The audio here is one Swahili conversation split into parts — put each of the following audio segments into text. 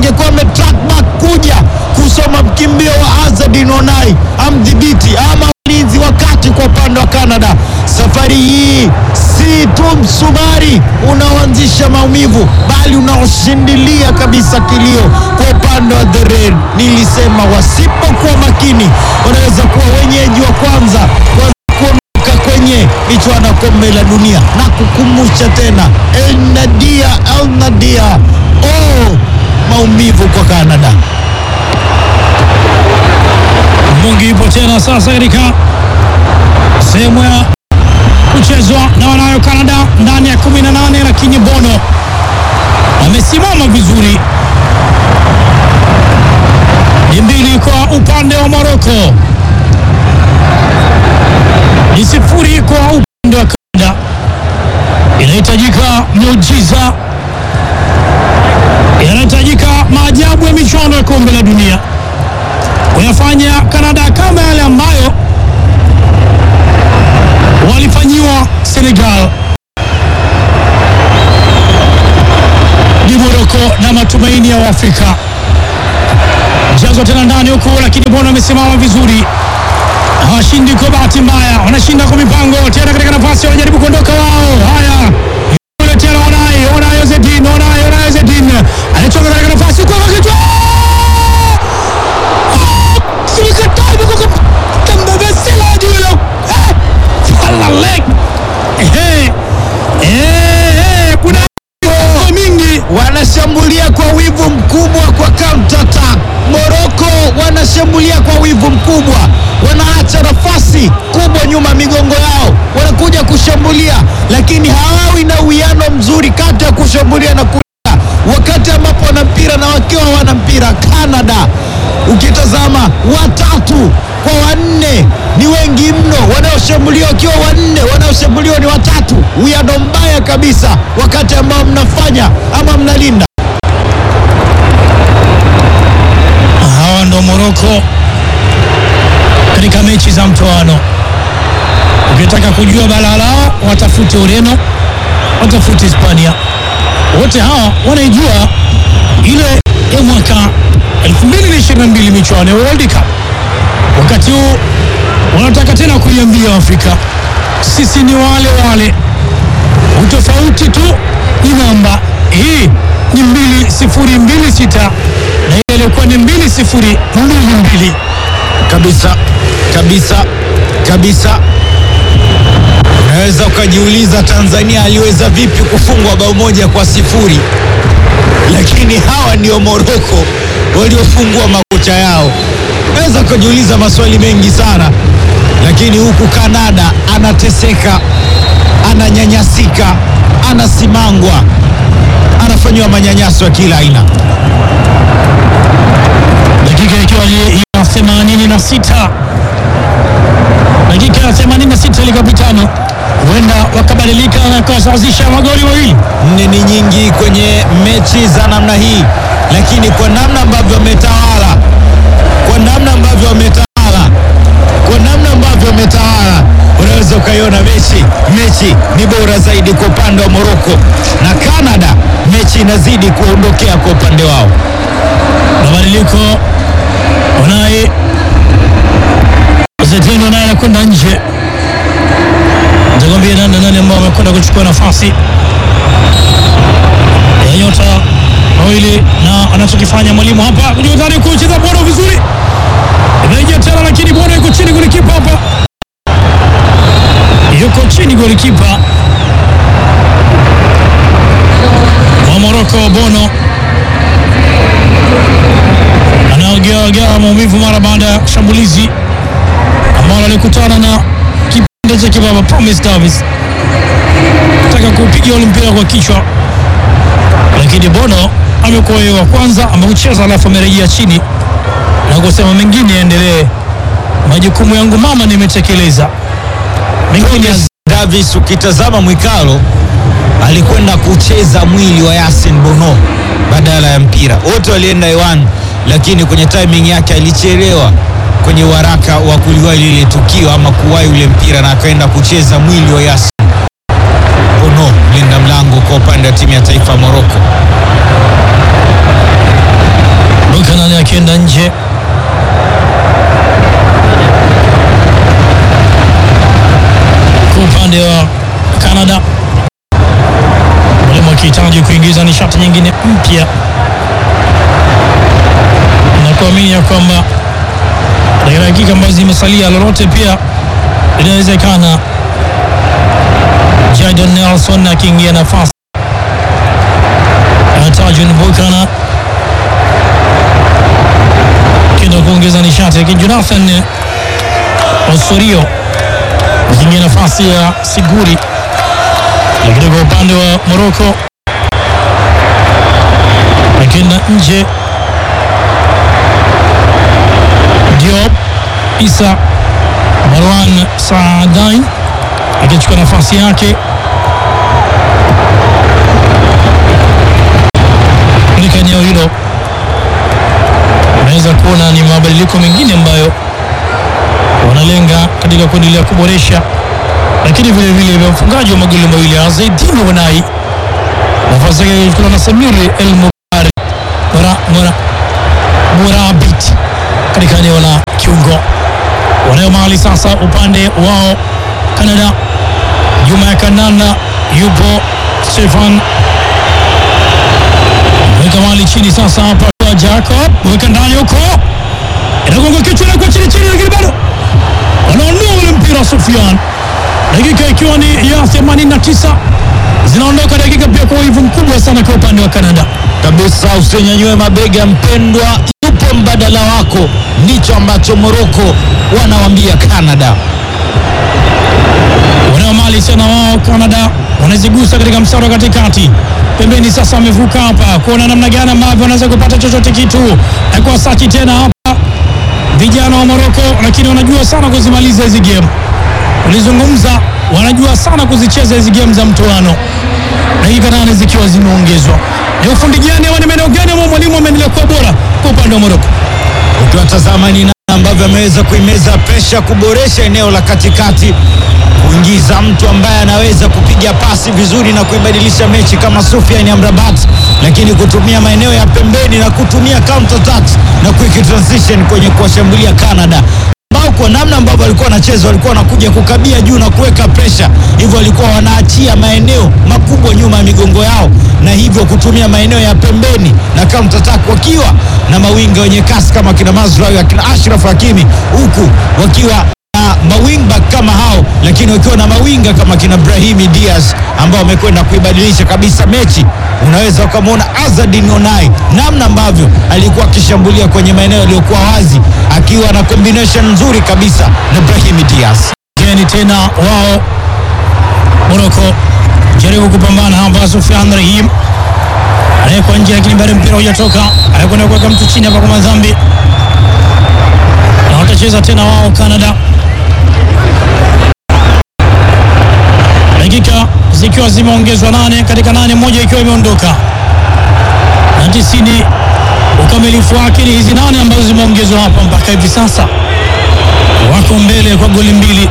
angekuwa ametrack back kuja kusoma mkimbio wa Azadin Onai amdhibiti ama ulinzi wa kati kwa upande wa Canada. Safari hii si tu msumari unaoanzisha maumivu, bali unaoshindilia kabisa kilio kwa upande wa the Red. Nilisema wasipokuwa makini, wanaweza kuwa wenyeji wa kwanza kwa kuondoka kwenye michuano ya kombe la dunia na kukumbusha tena El Nadia, El Nadia, oh, maumivu kwa Canada. Mungi ipo tena sasa katika sehemu ya kuchezwa na wanayo Canada ndani ya 18, lakini Bono amesimama vizuri. Ni mbili kwa upande wa Morocco, ni sifuri kwa upande wa Canada. Inahitajika miujiza, yanahitajika maajabu ya michuano ya kombe la dunia kuyafanya Kanada kama yale ambayo walifanyiwa Senegal. Ni Moroko na matumaini ya Waafrika. Mchezo tena ndani huku, lakini Bono amesimama vizuri, hawashindi kwa bahati mbaya, wanashinda kwa mipango. Tena katika nafasi, wanajaribu kuondoka wao. Haya, yule tena Onai, Onai Ozedin, Onai, Onai Ozedin anatoka katika nafasi kwa kichwa mingi wanashambulia kwa wivu mkubwa kwa counter attack. Morocco wanashambulia kwa wivu mkubwa, wanaacha nafasi kubwa nyuma ya migongo yao, wanakuja kushambulia, lakini hawawi na uwiano mzuri kati ya kushambulia na kulinda, wakati ambapo wana mpira na wakiwa wana mpira. Canada ukitazama watatu kwa wanne ni wengi mno, wanaoshambuliwa wakiwa wanne, wanaoshambuliwa ni watatu. Uwiano mbaya kabisa, wakati ambao mnafanya ama mnalinda. hawa ndo Moroko katika mechi za mtoano. Ukitaka kujua balaa lao, watafute Ureno, watafute Hispania. Wote hawa wanaijua ile ya mwaka 2022 michuano ya World Cup. Wakati huu wanataka tena kuiambia Afrika, sisi ni wale wale, utofauti tu ni namba. Hii ni mbili sifuri mbili sita na ile ilikuwa ni mbili sifuri mbili mbili. kabisa kabisa kabisa. Unaweza ukajiuliza Tanzania aliweza vipi kufungwa bao moja kwa sifuri, lakini hawa ndio Moroko waliofungua makocha yao. Unaweza ukajiuliza maswali mengi sana, lakini huku Kanada anateseka, ananyanyasika, anasimangwa, anafanyiwa manyanyaso ya kila aina. dakika ikiwa ni ya 86 dakika ya 86 ilikopitano, huenda wakabadilika na kusawazisha magoli mawili. nne ni nyingi kwenye mechi za namna hii, lakini kwa namna ambavyo wametawala, kwa namna ambavyo wametawala, kwa namna ambavyo wametawala, unaweza ukaiona mechi mechi ni bora zaidi kwa upande wa Morocco na Canada, mechi inazidi kuondokea kwa upande wao. Mabadiliko Unai Zetino naye anakwenda nje, nitakwambia nani na nani ambao wamekwenda kuchukua nafasi ya nyota wawili, na anachokifanya mwalimu hapa kujitari kucheza Bono vizuri, imerejea tena, lakini Bono yuko chini, golikipa hapa yuko chini, golikipa wa Morocco Bono anaogeaogea maumivu mara baada ya shambulizi ambalo alikutana na kipande cha kibaba Promise Davis taka kupiga ule mpira kwa kichwa, lakini Bono amekuwa yeye wa kwanza amekucheza, alafu amerejea chini na kusema mengine yaendelee, majukumu yangu mama nimetekeleza, mengine ya Davis, ukitazama Mwikalo alikwenda kucheza mwili wa Yasin Bono badala ya mpira. Wote walienda hewani, lakini kwenye timing yake alichelewa kwenye uharaka wa kuliwahi lile tukio ama kuwahi ule mpira, na akaenda kucheza mwili wa Yasin Bono, mlinda mlango kwa upande wa timu ya taifa ya Morocco. nane akienda nje. Kwa upande wa Canada, mwalimu akihitaji kuingiza nishati nyingine mpya na kuamini ya kwamba katika dakika ambazo zimesalia lolote pia linawezekana. Jadon Nelson akiingia nafasi ya Tajun Bukana kenda kuongeza nishati, lakini Jonathan Osorio akiingia nafasi ya Siguri. Lakini kwa upande wa Morocco akienda nje Diop Isa Marwan Saadai akichukua nafasi yake katika eneo hilo. Unaweza kuona ni mabadiliko mengine ambayo wanalenga katika kuendelea kuboresha, lakini vile vile vya mfungaji wa magoli mawili Azaidini Wanai, nafasi yake ilichukuliwa na Samir El Mubari Mura, Mura, Murabit katika eneo la kiungo. Wanayo mali sasa upande wao Canada, nyuma ya Kanana yupo Stefan weka mali chini sasa hapa kwa Jacob, weka ndani huko, inagonga kichwa na kwa chini chini, lakini bado wanaondoa ule mpira Sufyan, dakika ikiwa ni ya 89 zinaondoka dakika pia kwa wivu mkubwa sana kwa upande wa Canada. kabisa. Usinyanyue mabega mpendwa, yupo mbadala wako. Ndicho ambacho Moroko wanawambia Canada. wanao mali tena wao Canada wanazigusa katika mstari wa katikati pembeni. Sasa wamevuka hapa kuona namna gani ambavyo wanaweza kupata chochote kitu na kwa sachi tena hapa vijana wa Morocco, lakini wanajua sana kuzimaliza hizi game. Ulizungumza, wanajua sana kuzicheza hizi game za mtoano, dakika nane zikiwa zimeongezwa. Ni ufundi gani ama ni maeneo gani ambao mwalimu ameendelea kuwa bora kwa upande wa Morocco? Ukiwatazama ni namna ambavyo ameweza kuimeza presha, kuboresha eneo la katikati, kuingiza mtu ambaye anaweza kupiga pasi vizuri na kuibadilisha mechi kama Soufiane Amrabat, lakini kutumia maeneo ya pembeni na kutumia counter attacks na quick transition kwenye kuwashambulia Canada ambao kwa namna ambavyo walikuwa wanacheza walikuwa wanakuja kukabia juu na kuweka presha, hivyo walikuwa wanaachia maeneo makubwa nyuma ya migongo yao, na hivyo kutumia maeneo ya pembeni na counter attack wakiwa na mawinga wenye kasi kama kina Mazraoui akina Ashraf Hakimi, huku wakiwa na mawingback kama hao, lakini wakiwa na mawinga kama kina Brahimi Diaz ambao wamekwenda kuibadilisha kabisa mechi. Unaweza ukamwona Azadin Onai namna ambavyo alikuwa akishambulia kwenye maeneo yaliyokuwa wazi, akiwa na combination nzuri kabisa na Brahimi Diaz. Geni tena wao Morocco jaribu kupambana hapa. Sufyan Rahim anawekwa nje, lakini bado mpira hujatoka, anakwenda kuweka mtu chini hapa kwa madhambi, na watacheza tena wao Canada, dakika zikiwa zimeongezwa nane katika nane, moja ikiwa imeondoka na tisini. Ukamilifu wake ni hizi nane ambazo zimeongezwa hapa mpaka hivi sasa, wako mbele kwa goli mbili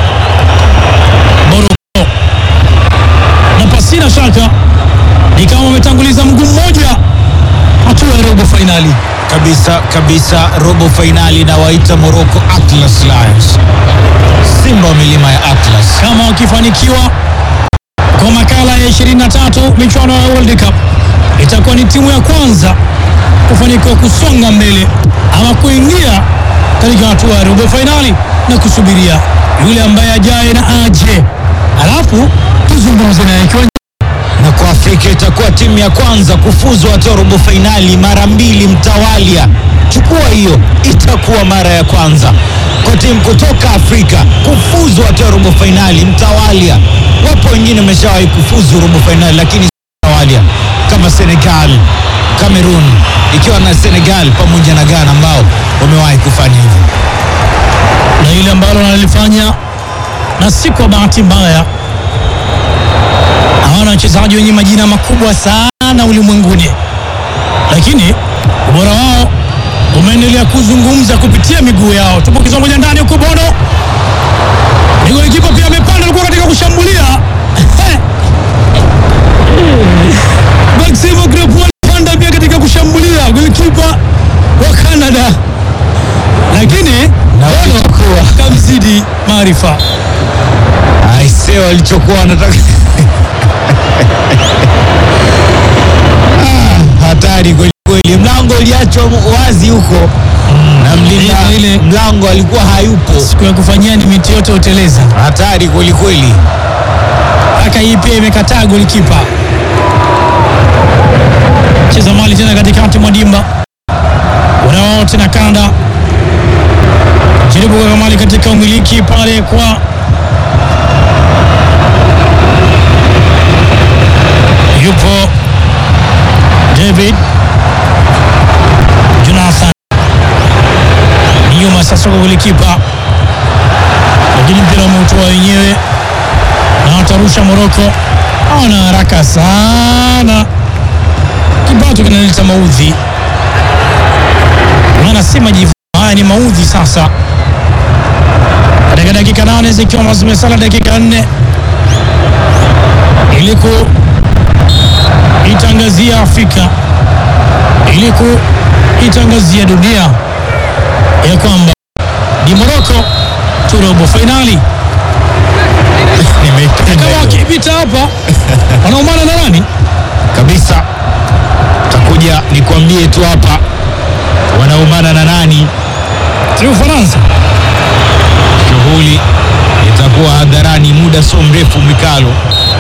Morocco, na pasina shaka ni kama wametanguliza mguu mmoja hatua ya robo fainali. Kabisa kabisa, robo fainali na waita Morocco Atlas Lions, simba wa milima ya Atlas. Kama wakifanikiwa kwa makala ya 23 michuano ya World Cup, itakuwa ni timu ya kwanza kufanikiwa kusonga mbele ama kuingia katika hatua ya robo fainali na kusubiria yule ambaye ajaye na aje, alafu tuzungumze naye ikiwa na kwa Afrika itakuwa timu ya kwanza kufuzu hatua robo fainali mara mbili mtawalia. Chukua hiyo, itakuwa mara ya kwanza kwa timu kutoka Afrika kufuzu hatua robo fainali mtawalia. Wapo wengine wameshawahi kufuzu robo fainali, lakini si mtawalia kama Senegal, Cameroon, ikiwa na Senegal pamoja na Ghana ambao wamewahi kufanya hivyo. na ile ambalo wanalifanya na si kwa bahati mbaya. Hawana wachezaji wenye majina makubwa sana ulimwenguni, lakini ubora wao umeendelea kuzungumza kupitia miguu yao. Tupo moja ndani huko Bono, ni golikipa pia amepanda, alikuwa katika kushambulia Maximo Grepol alipanda pia katika kushambulia, golikipa wa walichokuwa wanataka. Ah, hatari kweli kweli, mlango uliachwa wazi huko na mlinda ile- ile- mlango alikuwa hayupo. siku ya kufanyia ni miti yote uteleza. Hatari kweli kweli. Haka hii pia imekataa golikipa. Cheza mali tena katikati mwa dimba, wanao tena kanda, jaribu kuweka mali katika umiliki pale kwa yupo David Jonathan ni nyuma sasa kwa golikipa, lakini mpira umeutoa wenyewe na watarusha Moroko. Hawana haraka sana, kipato kinaleta maudhi, wanasema jivu. Haya ni maudhi sasa, katika dakika nane zikiwa zimesala dakika nne ili kuitangazia Afrika, ili kuitangazia dunia ya kwamba ni Moroko tu robo fainali. Nimeipenda Kama hiyo. wakipita hapa wanaumana na nani? kabisa. Takuja nikwambie tu hapa wanaumana na nani. Si Ufaransa. Shughuli itakuwa hadharani muda sio mrefu. Mikalo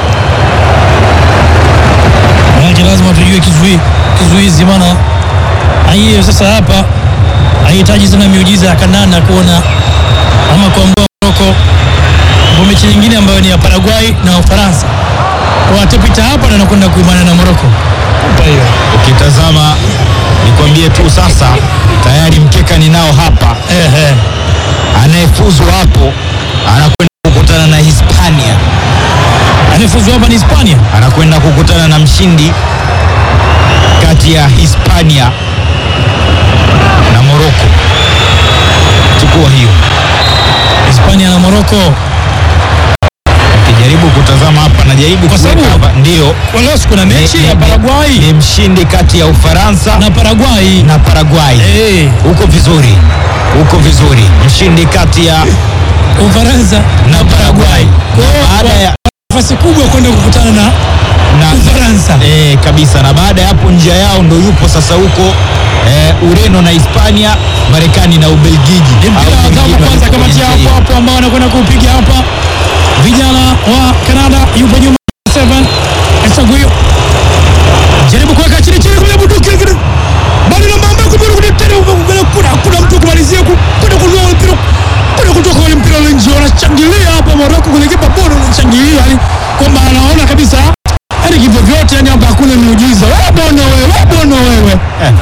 Maanake lazima tujue kizui kizuizi, maana hiyo sasa hapa haihitaji sana miujiza ya kanana kuona ama kuambua Moroko kwa mechi nyingine ambayo ni ya Paraguay na Ufaransa, Kwa watapita hapa na nakwenda kuimana na Moroko. Kupa hiyo ukitazama, nikwambie tu sasa, tayari mkeka ninao hapa. ehe, Anayefuzu hapo anakwenda kukutana na Hispania, anayefuzu hapa ni Hispania. anakwenda kukutana na mshindi kati ya Hispania na Morocco. Chukua hiyo. Hispania na Moroko Ukijaribu kutazama hapa, najaribu Kwa kuweka sababu- hapa, ndio kwa leo kuna ni- mechi ni- ya ni- Paraguay ni mshindi kati ya Ufaransa na Paraguay na Paraguay. eh, Uko vizuri, uko vizuri. Mshindi kati ya Ufaransa na Paraguay. Kwa hiyo Baada kwa ya nafasi kubwa kwenda kukutana na na Ufaransa. eh, kabisa. Na baada ya hapo njia yao ndo yupo sasa huko eh, Ureno na Hispania, Marekani na Ubelgiji. Ni mpira Au wa adhabu wengine kwanza, walikuwa kamati kwenye hapo njia hapo ambao wanakwenda kupiga hapa, vijana wa Canada yupo nyuma 7 Esaguyo jaribu kuweka chini chini kule bunduki lakini bado na mambo kuburu kule tena kuna kuna kuna mtu kumalizia ku- kwenda kunua ule mpira kwenda kutoka ule mpira ule nje, wanashangilia hapa Morocco, kule kipa bora anashangilia yani kwamba anaona kabisa yani kivyo vyote yani hapa hakuna miujiza. Wewe bwana wewe, wewe bwana wewe,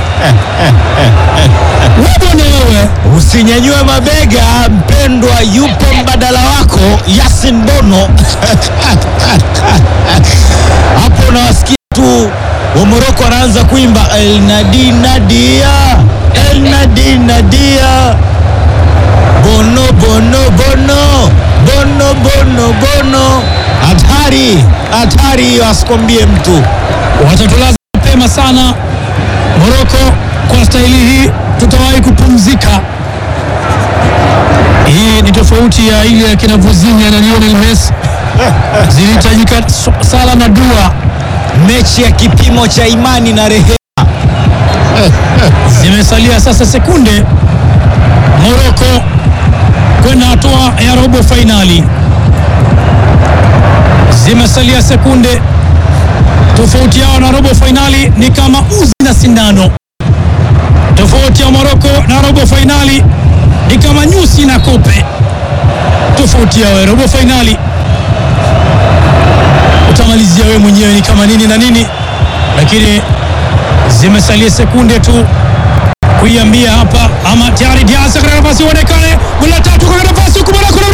wewe bwana wewe Usinyanyue mabega mpendwa, yupo mbadala wako Yasin Bono hapo unawasikia tu wa Moroko wanaanza kuimba El Nadi Nadia, El Nadi Nadia, Bono Bono Bono, Bono Bono Bono. Hatari, hatari hiyo, asikwambie mtu. watatulaza mapema sana Moroko. Kwa staili hii tutawahi kupumzika. Hii ni tofauti ya ile ya kina Vuzinha na Lionel Messi, zilihitajika so- sala na dua, Mechi ya kipimo cha imani na rehema. zimesalia sasa sekunde Moroko kwenda hatua ya robo fainali. Zimesalia sekunde, tofauti yao na robo fainali ni kama uzi na sindano. Tofauti ya Moroko na robo fainali ni kama nyusi na kope. Tofauti yao ya robo fainali utamalizia wewe mwenyewe ni kama nini na nini, lakini zimesalia sekunde tu kuiambia hapa ama tayari Diaz katika nafasi uonekane, goli la tatu katika nafasi huku Moroko